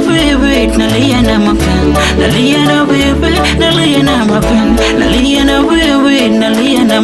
wewe, nalia na mapenzi, nalia na wewe, nalia na mapenzi, nalia na wewe, nalia na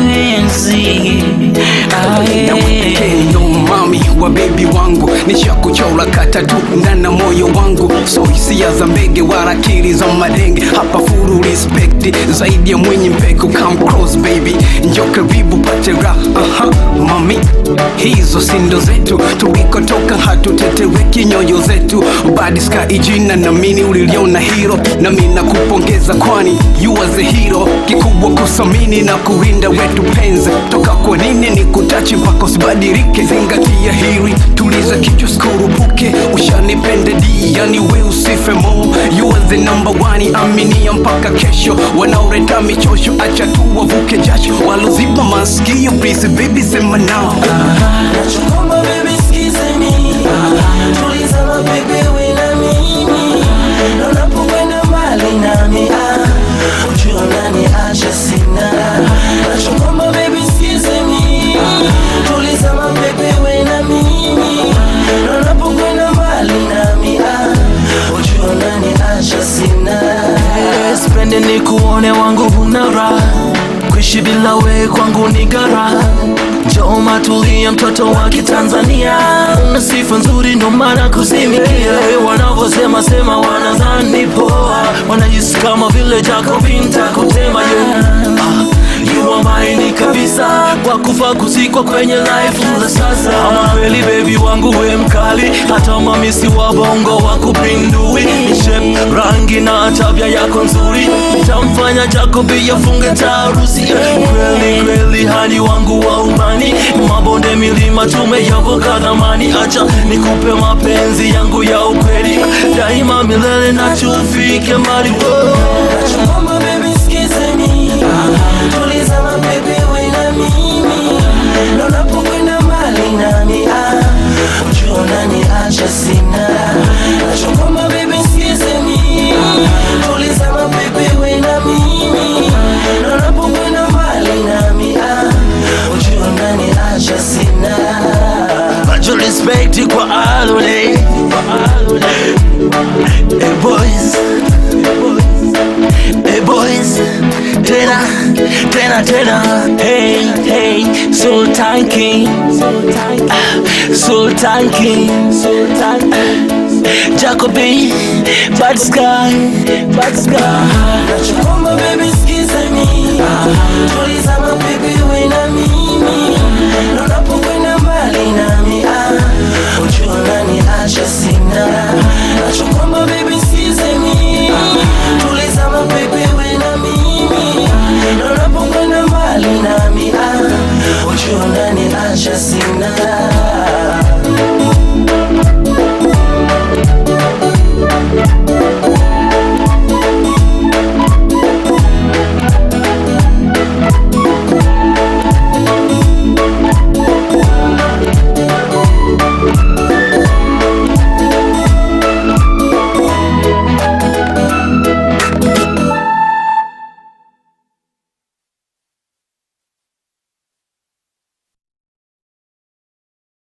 mapenzi. Ah, yeah. Ndo mami wa bebi wangu nishakuchora kata tu ndana moyo wangu so hisia za mbege wala akili za madenge hapa furu respect zaidi ya mwenye mpeko come close baby njo karibu pate raha aha mami hizo sindo zetu tulikotoka hatutetereki nyoyo zetu badiska ijina na mini uliliona hiro na mina kupongeza kwani you was a hero kikubwa kusamini na kurinda wetu penzi toka kwa nini ni kutachi mpaka usibadilike zingatia hili tuliza kichwa skurupuke ushanipende di yani we usife mo you was the number one aminia mpaka kesho wanaoreta michosho acha tu wavuke jasho waloziba maskio please baby sema nao Nachokomba baby sikize mimi Tuliza mapepe we na mimi Na unapokwenda mbali nami ah Ujua nani acha sina Nachokomba baby sikize mimi Tuliza mapepe we na mimi Na unapokwenda mbali nami ah Ujua nani acha sina Spende ni kuone wangu huna raha Kuishi bila we kwangu ni gara Njoo matulia mtoto wa kitanzania Una sifa nzuri ndo maana kuzimikia Wanavyosema sema wanadhani poa Wanajisi kama vile Jacobin takutema yeah. ah, You are mine kabisa Wakufa kuzikwa kwenye life za sasa Ama kweli baby wangu we mkali Hata mamisi wa bongo wakupindui Shape, rangi na tabia yako nzuri Tamfanya Jacobi yafunge tarusi Kweli kweli hadi wangu wa umani Mabonde milima tumeyavuka dhamani Acha nikupe mapenzi yangu ya ukweli Daima milele na tufike mbali Nachokomba baby sikize mimi Tuliza mapepe we na mimi Na unapokwenda mbali nami ah Ujua nani acha sina Nachokomba baby sikize mimi Tuliza mapepe we na mimi Na unapokwenda mbali nami ah Ujua nani acha sina Macho respect kwa alule Hey boys Hey boys Tena, tena, tena Hey, hey Sultan King Ah, Sultan King Jacoby Bad Sky Bad Sky Nachokomba baby sikize mimi Tuliza mapepe we na mimi Na unapokwenda mbali nami ah Ujua nani acha sina Nachokomba baby sikize mimi Tuliza mapepe we na mimi Na unapokwenda mbali nami ah Ujua nani acha sina